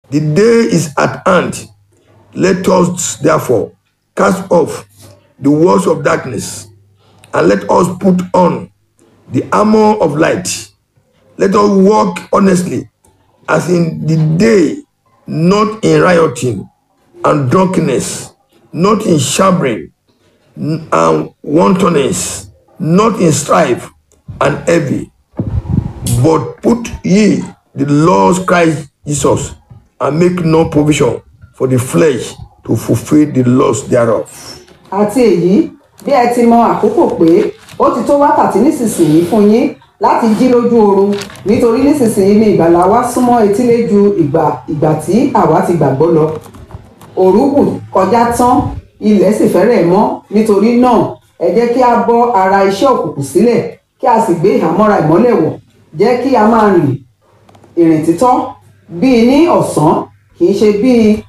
The day is at hand. Let us therefore cast off the works of darkness and let us put on the armor of light. Let us walk honestly as in the day, not in rioting and drunkenness, not in shabbering and wantonness, not in strife and envy, but put ye the Lord Christ Jesus and make no provision for the flesh to fulfill the lust thereof. àti èyí bí ẹ ti mọ àkókò pé ó ti tó wákàtí nísinsìnyí fún yín láti jí lójú oorun nítorí nísinsìnyí ni ìgbàlà wa súnmọ́ etílé ju ìgbà ìgbà tí àwa ti gbàgbọ́ lọ òrùbù kọjá tán ilẹ̀ sì fẹ́rẹ̀ mọ́ nítorí náà ẹ jẹ́ kí a bọ́ ara iṣẹ́ òkùnkùn sílẹ̀ kí a sì gbé ìhámọ́ra ìmọ́lẹ̀ wọ̀ jẹ́ kí a máa rìn ìrìn títọ́ bíi ní ọ̀sán kì í ṣe bíi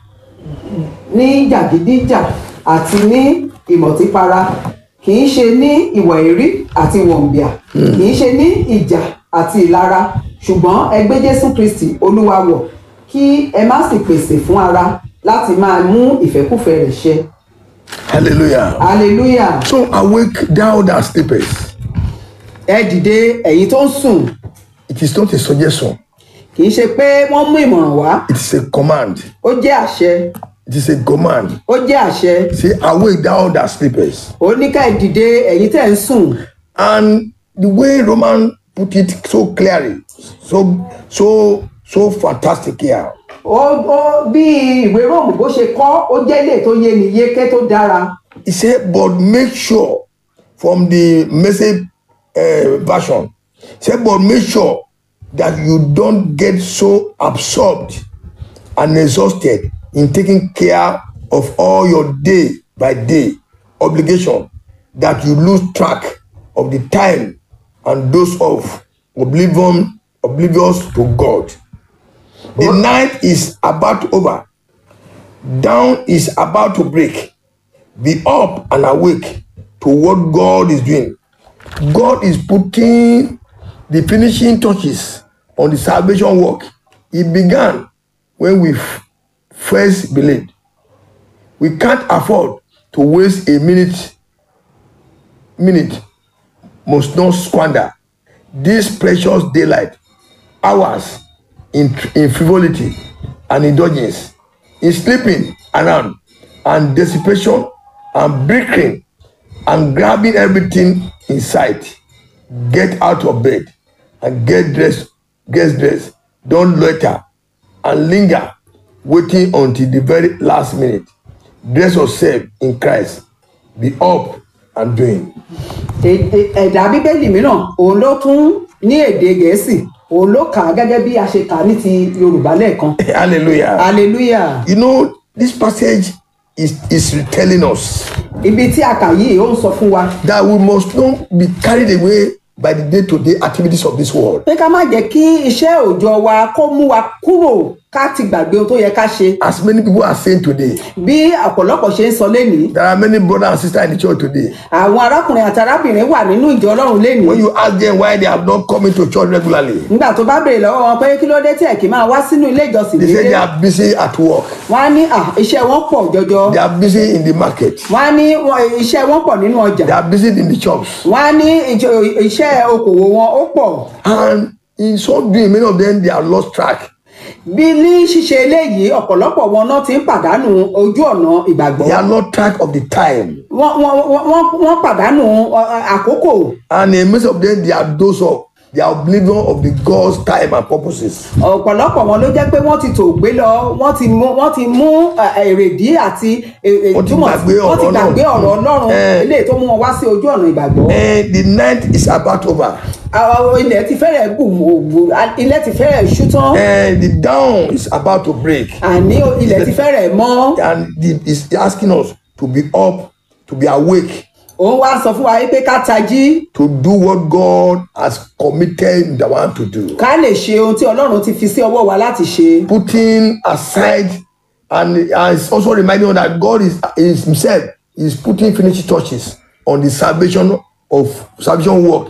ní jàgídíjà àti ní ìmọ̀típara kì í ṣe ní ìwà èrí àti wọ̀nbíà kì í ṣe ní ìjà àti ìlara ṣùgbọ́n ẹ gbé jésù kristi olúwa wọ̀ kí ẹ má sì pèsè fún ara láti máa mú ìfẹ́kùfẹ́ rẹ̀ ṣẹ Hallelujah. hallelujah So awake thou that sleepest. ẹ dìde ẹ̀yin tó ń sùn It is not a suggestion, kì í ṣe pé wọ́n mú ìmọ̀ràn wá it is a command. ó jẹ́ àṣẹ It is a command. ó jẹ́ àṣẹ Say, awake thou that sleepest. ó ní ká ẹ dìde ẹ̀yin tẹ́ ń sùn And the way Roman put it so clearly, so so so fantastic here. ó ó bí ìwé róòmù bó ṣe kọ́ ó jẹ́ ilé tó yé ni yéké tó dára He said, but make sure from the message uh, version. He said, but make sure that you don't get so absorbed and exhausted in taking care of all your day by day obligation that you lose track of the time and those of oblivion oblivious to God. The night is about over. Down is about to break. Be up and awake to what God is doing. God is putting the finishing touches on the salvation work. It began when we f- first believed. We can't afford to waste a minute, minute, must not squander this precious daylight, hours in, in frivolity and indulgence, in sleeping around and dissipation and bickering and grabbing everything in sight. Get out of bed and get dressed, get dressed. Don't loiter and linger, waiting until the very last minute. Dress yourself in Christ. Be up and doing. Ẹ- ẹ- ẹ̀dà bíbélì mìíràn òun ló tún ní èdè gẹ̀ẹ́sì òun ló kà á gẹ́gẹ́ bí a ṣe kà á ní ti yorùbá lẹ́ẹ̀kan Hallelujah. hallelujah You know, this passage is, is telling us ibi tí a kà yìí ó ń sọ fún wa that we must not be carried away by the day-to-day activities of this world. pé ká má jẹ́ kí iṣẹ́ òòjọ́ wa kó mú wa kúrò ká ti gbàgbé ohun tó yẹ ká ṣe As many people are saying today, bí ọ̀pọ̀lọpọ̀ ṣe ń sọ lénìí there are many brothers and sisters in the church today. àwọn arákùnrin àti arábìnrin wà nínú ìjọ ọlọ́run lénìí When you ask them why they have not come into church regularly, nígbà tó bá béèrè lọ́wọ́ wọn pé kí ló dé tí ẹ̀ kì í máa wá sínú ilé ìjọsìn they say they déédéé are busy at work. wọ́n á ní "Ah, iṣẹ́ wọn pọ̀ jọjọ They are busy in the market. wọ́n á ní "Wọ́n- iṣẹ́ wọn pọ̀ nínú ọjà They are busy in the shops. wọ́n á ní ìjọ- iṣẹ́ okòwò wọn ó pọ̀ And in so doing, many of them, they have lost track. bí ní ṣíṣe eléyìí ọ̀pọ̀lọpọ̀ wọn náà ti ń pàdánù ojú ọ̀nà ìgbàgbọ́ They have lost track of the time. wọ́n wọ́n- wọ́n wọ́n pàdánù ọ, ọ, àkókò And in most of them, they are those of they are oblivion of the God's time and purposes. ọ̀pọ̀lọpọ̀ wọn ló jẹ́ pé wọ́n ti tò gbé lọ wọ́n ti mú wọ́n ti mú ẹ, èrèdí àti ẹ, ẹ, Wọ́n ti túmọ̀ gbàgbé wọ́n ti ọ̀rọ̀ gbàgbé Ọlọ́run. ọ̀rọ̀ ọlọ́run Eh. eléyìí tó mú wọn wá sí ojú ọ̀nà ìgbàgbọ́ And the night is about over. Àwọn ilẹ̀ ti fẹ́rẹ̀ bù ògbù ilẹ̀ ti fẹ́rẹ̀ ṣú tán And the dawn is about to break. àní ilẹ̀ ti fẹ́rẹ̀ mọ́ And the, is asking us to be up, to be awake, òun wá sọ fún wa pé ká tají to do what God has committed the one to do. ká lè ṣe ohun tí ọlọ́run ti fi sí ọwọ́ wa láti ṣe Putting aside, and, and it's also reminding us that God is, is Himself is putting finishing touches on the salvation of salvation work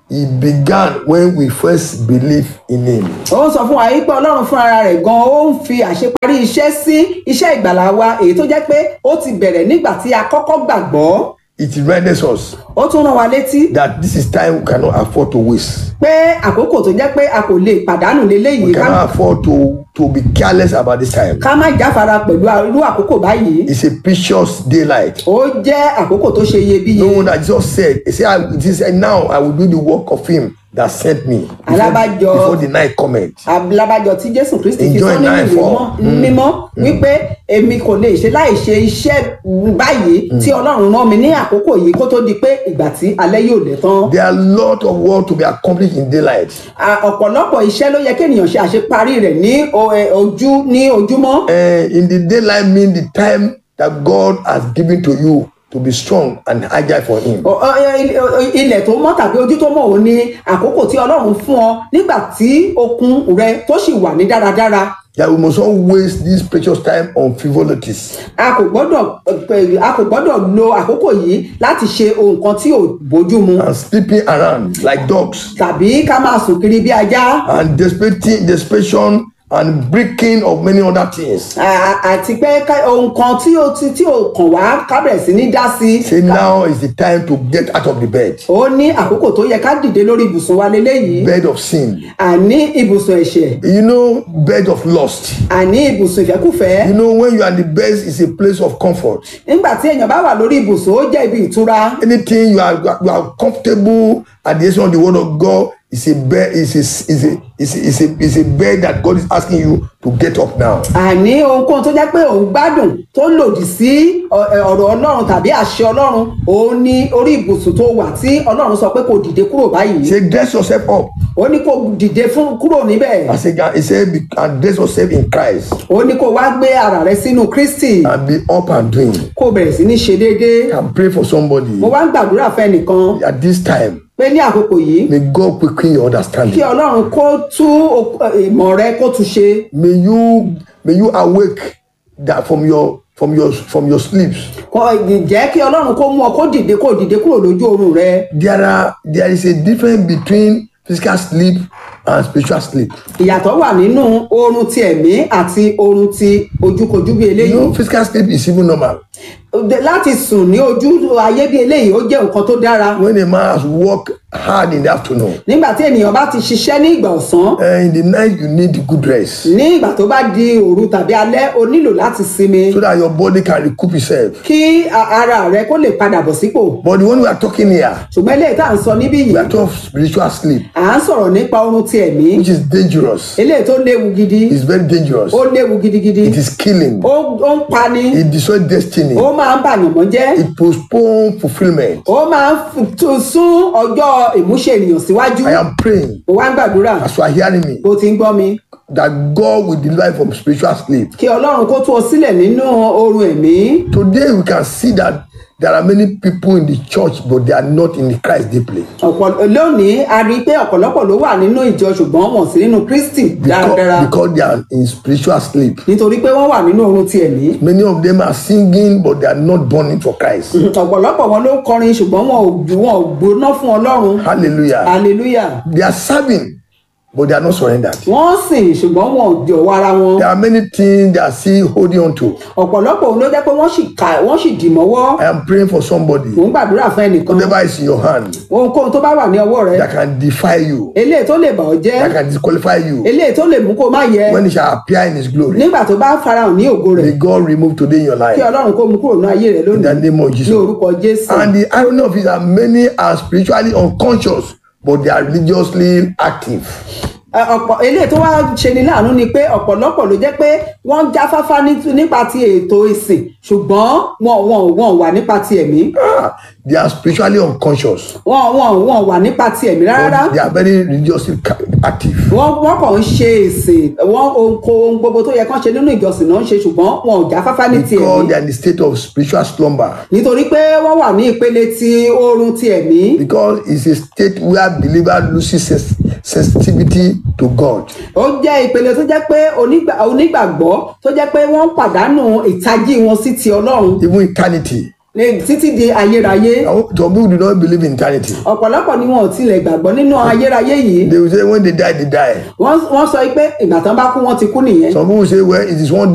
He began when we first believed in Him. ó ń sọ fún wa yìí pé ọlọ́run fún ara rẹ̀ gan ó ń fi àṣeparí iṣẹ́ sí iṣẹ́ ìgbàlá wa èyí tó jẹ́ pé ó ti bẹ̀rẹ̀ nígbà tí a kọ́kọ́ gbàgbọ́ It reminds us ó tún rán wa létí that this is time we cannot afford to waste. pé àkókò tó jẹ́ pé a kò lè pàdánù léléyìí We ká cannot afford to, to be careless about this time. ká má jáfara pẹ̀lú irú àkókò báyìí It's a precious daylight. ó jẹ́ àkókò tó ṣe iyebíye No one that just said, He said, I, he said, now I will do the work of Him that sent me before, Alábàjọ. before the night comment. alábàjọ tí jésù kristi fi Enjoy sọ nínú life, ìwé oh. mọ́- mímọ́ wípé èmi kò lè ṣe láì ṣe iṣẹ́ báyìí tí ọlọ́run rán mi ní àkókò yìí kó tó di pé ìgbà tí alẹ́ yóò lẹ̀ tán There are a lot of work to be accomplished in daylight. À, ọ̀pọ̀lọpọ̀ iṣẹ́ ló yẹ kéèyàn ṣe àṣeparí rẹ̀ ní o- ẹ, ojú ní ojúmọ́ Uh, in the daylight mean the time that God has given to you to be strong and agile for Him. O- o- ẹ, o- o- ilẹ̀ tó mọ́ tàbí ojú tó mọ́ òun ni àkókò tí ọlọ́run fún ọ nígbà tí okun rẹ tó sì wà ní dáradára That we must not waste this precious time on frivolities. a kò gbọ́dọ̀ ẹ, a kò gbọ́dọ̀ lo àkókò yìí láti ṣe ohun kan tí ò bójú mu and sleeping around like dogs tàbí ká máa sùn kiri bí ajá and desperation, desperation and breaking of many other things. À- àti pé ká- ohun kan tí ó ti tí ò kàn wá ká bẹ̀rẹ̀ sí ní dá sí Say now is the time to get out of the bed, ó ní àkókò tó yẹ ká dìde lórí ibùsùn wa leléyìí bed of sin. àní ibùsùn ẹ̀ṣẹ̀ You know, bed of lust. àní ibùsùn ìfẹ́kùfẹ́ You know, when you are in the bed, it's a place of comfort. nígbà tí èèyàn bá wà lórí ibùsùn ó jẹ́ ibi ìtura Anything you are you are comfortable at the edge of the word of God is a bed is a is a is a, is a, is a bed that God is asking you to get up now. àní ohunkóhun tó jẹ́ pé òun gbádùn tó lòdì sí ọ- ẹ, ọ̀rọ̀ ọlọ́run tàbí àṣẹ ọlọ́run òun ní orí ibùsùn tó wà tí ọlọ́run sọ pé kò dìde kúrò báyìí Say dress yourself up. ó ní kó dìde fún kúrò níbẹ̀ I say he said be- and dress yourself in Christ ó ní kó wá gbé ara rẹ sínú kristi and be up and doing. kó bẹ̀rẹ̀ sí ní ṣe déédéé can pray for somebody mo wá ń gbàdúrà fẹ́ nìkan at this time. pé ní àkókò yìí May God quicken your kí understanding. ọlọ́run kó tú ok- ìmọ̀ rẹ kó tú ṣe May you may you awake that from your from your from your sleeps. kó jẹ́ kí ọlọ́run kó mú ọ kó dìde kó dìde kúrò lójú oorun rẹ There are there is a difference between physical sleep and spiritual sleep. ìyàtọ̀ wà nínú oorun ti ẹ̀mí àti oorun ti ojúkojú bí You eléyìí know, physical sleep is even normal. láti sùn ní ojú ayé bí eléyìí ó jẹ́ nǹkan tó dára When a man has worked hard in the afternoon, nígbà tí ènìyàn bá ti ṣiṣẹ́ ní ìgbà ọ̀sán uh, in the night you need good rest ní ìgbà tó bá di òru tàbí alẹ́ o nílò láti sinmi so that your body can recoup itself. kí a- ara rẹ kó lè padà bọ̀ sípò But the one we are talking here, ṣùgbọ́n eléyìí tá à ń sọ níbí we yìí are talking of spiritual sleep, à ń sọ̀rọ̀ nípa oorun ti ẹ̀mí which is dangerous. eléyìí tó léwu gidi It's very dangerous. ó léwu gidigidi It is killing. ó ó ń pani It destroys destiny. ó máa ń bàyànmọ́ jẹ́ It postpones fulfillment. ó máa ń f- tún sún ọjọ́ ìmúṣẹ ènìyàn síwájú I am praying ó wá ń gbàdúrà as you are hearing me bó ti ń gbọ́ mi that God will deliver you from spiritual sleep. kí ọlọ́run kó tú ọ sílẹ̀ nínú oorun ẹ̀mí Today we can see that there are many people in the church, but they are not in the Christ deeply. ọ̀pọ̀ lónìí a rí i pé ọ̀pọ̀lọpọ̀ ló wà nínú ìjọ ṣùgbọ́n wọn sí nínú kristi dáradára Because, because they are in spiritual sleep. nítorí pé wọ́n wà nínú oorun ti ẹ̀mí Many of them are singing, but they are not burning for Christ. ọ̀pọ̀lọpọ̀ wọn ló ń kọrin ṣùgbọ́n wọn ò wọn ò gbóná fún ọlọ́run Hallelujah. hallelujah They are serving, but they are not surrendered. wọ́n sìn ṣùgbọ́n wọn ò jọ̀wọ́ ara wọn There are many things they are still holding on to. ọ̀pọ̀lọpọ̀ òun ló jẹ́ pé wọ́n sì kà wọ́n sì dì mọ́wọ́ I am praying for somebody. mò ń gbàdúrà fún ẹnìkan Whatever is in your hand ohunkóhun tó bá wà ní ọwọ́ rẹ that can defy you, eléyìí tó lè bà ọ́ jẹ́ that can disqualify you, eléyìí tó lè mú kó má yẹ when it shall appear in His glory, nígbà tó bá farahàn ní ògo rẹ̀ may God remove today in your kí life. ọlọ́run kó mú kúrò ní ayé rẹ̀ In the lónìí name of ní Jesus. orúkọ jésù And the irony of it is that many are spiritually unconscious, but they are religiously active. Ẹ, ọ̀pọ̀ eléyìí tó wá ṣe ni láàánú ni pé ọ̀pọ̀lọpọ̀ ló jẹ́ pé wọ́n jáfáfá ní- nípa ti ètò ìsìn ṣùgbọ́n wọn wọn wọn wà nípa ti ẹ̀mí Ah, they are spiritually unconscious. wọn wọn wọn wà nípa ti ẹ̀mí rárá But they are very religiously ca- active. wọ́n wọ́n kàn ń ṣe ìsìn wọ́n ohun ohun gbogbo tó yẹ kán ṣe nínú ìjọsìn náà ń ṣe ṣùgbọ́n wọn ò jáfáfá ní ti Because ẹ̀mí they are in the state of spiritual slumber. nítorí pé wọ́n wà ní ìpele ti oorun ti ẹ̀mí Because it's a state where believer loses sens- sensitivity to God. ó jẹ́ ìpele tó jẹ́ pé onígbà- onígbàgbọ́ tó jẹ́ pé wọ́n ń pàdánù ìtají wọn sí ti ọlọ́run Even eternity. ní títí di ayérayé Now, Some people do not believe in eternity. ọ̀pọ̀lọpọ̀ ni wọn ò tilẹ̀ gbàgbọ́ nínú ayérayé yìí They will say when they die, they die. wọ́n wọ́n sọ pé ìgbà tán bá kú wọ́n ti kú nìyẹn Some people say, well, it is one